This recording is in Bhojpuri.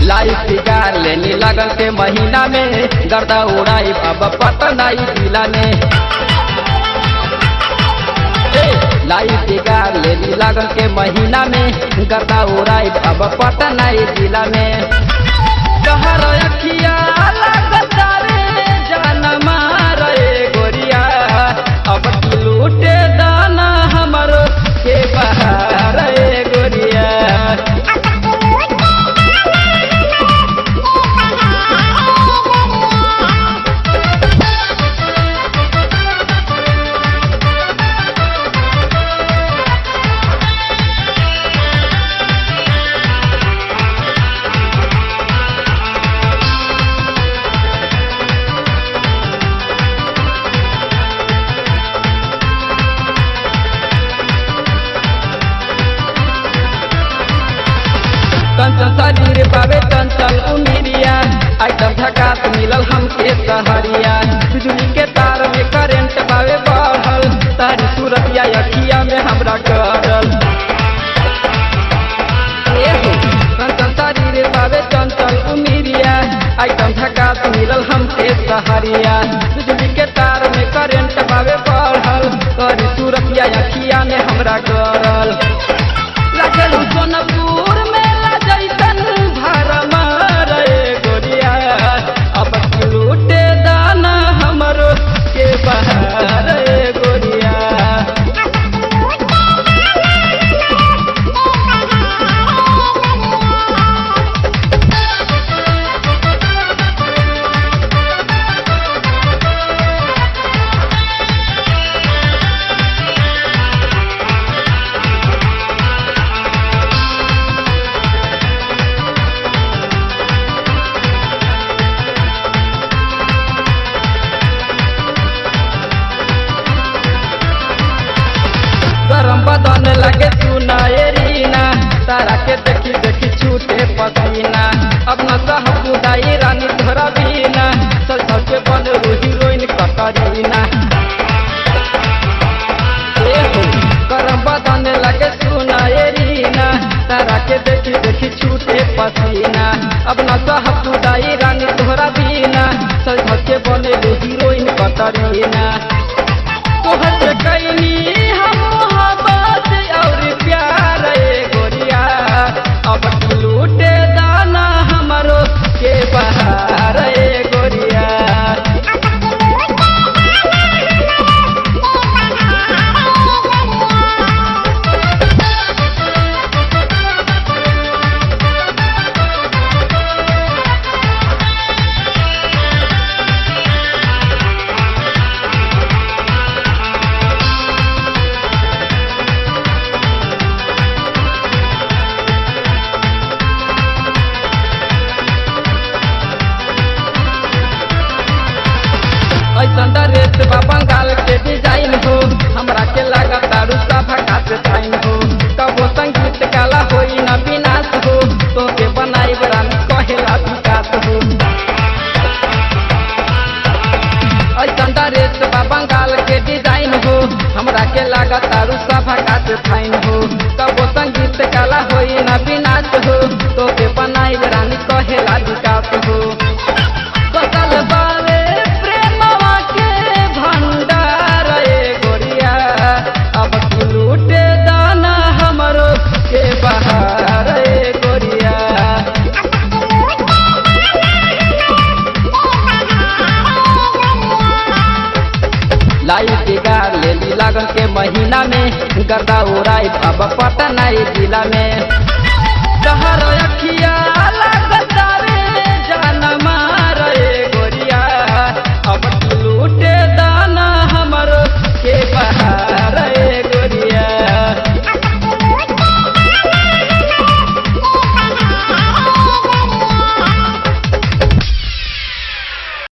लाइफ बिगाड़ लेनी लगन के महीना में गर्दा उड़ाई अब पटना जिला में लाइफ बिगाड़ लेनी लगन के महीना में गर्दा उड़ाई अब पटना जिला में कहर अखिया लगता रे जान मारे गोरिया अब की लूटे दाना हमरो के बहार रे गोरिया चंचल शरीर पावे चंचल उमिरिया आइटम झकास मिलल हमके सहरिया बिजली के तार में करंट पावे बढ़ल तारी सूरतिया अखिया में हमरा करल एहो, चंचल शरीर पावे चंचल उमिरिया आइटम झकास मिलल हमके सहरिया बिजली के तार में करंट पावे बढ़ल तारी सूरतिया अखिया में हमरा करल लागल सोनपुर मेला जैसन भरम रे गोरिया अब की लूटे दाना हमरो के बहार रे गोरिया गरम बदन लगे सुनाए रीना तारा के देखी देखी छूटे पसीना अपना सह बुदाई रानी धरा बीना चल चल के बन रू हीरोइन कतरीना एहो, गरम बदन लगे सुनाए रीना तारा के देखी देखी छूटे पसीना अपना सह बुदाई रानी धरा बीना चल चल के बन रू हीरोइन कतरीना तोहर से कैनी हम मोहब्बत और प्यार ए गोरिया अब तू लूटे दाना हमरो के बहार ए गोरिया ऐसन ड्रेस बा बंगाल के डिजाइन हो हमरा के लागत दारू सभा खाते टाइम हो कबो संगीत काला होई ना विनाश हो तो के बनाई रानी कहेला विकास हो ऐसन ड्रेस बा बंगाल के डिजाइन हो हमरा के लागत दारू सभा खाते टाइम हो कबो संगीत काला होई ना विनाश हो तो के बनाई रानी कहेला विकास हो कतल बावे प्रेमवा के भंडार ए गोरिया अब तू लूटे दाना हमरो के बहार ए गोरिया लाइफ बिगाड़ लेली लगन के महीना में गर्दा उड़ाई अब पटना जिला में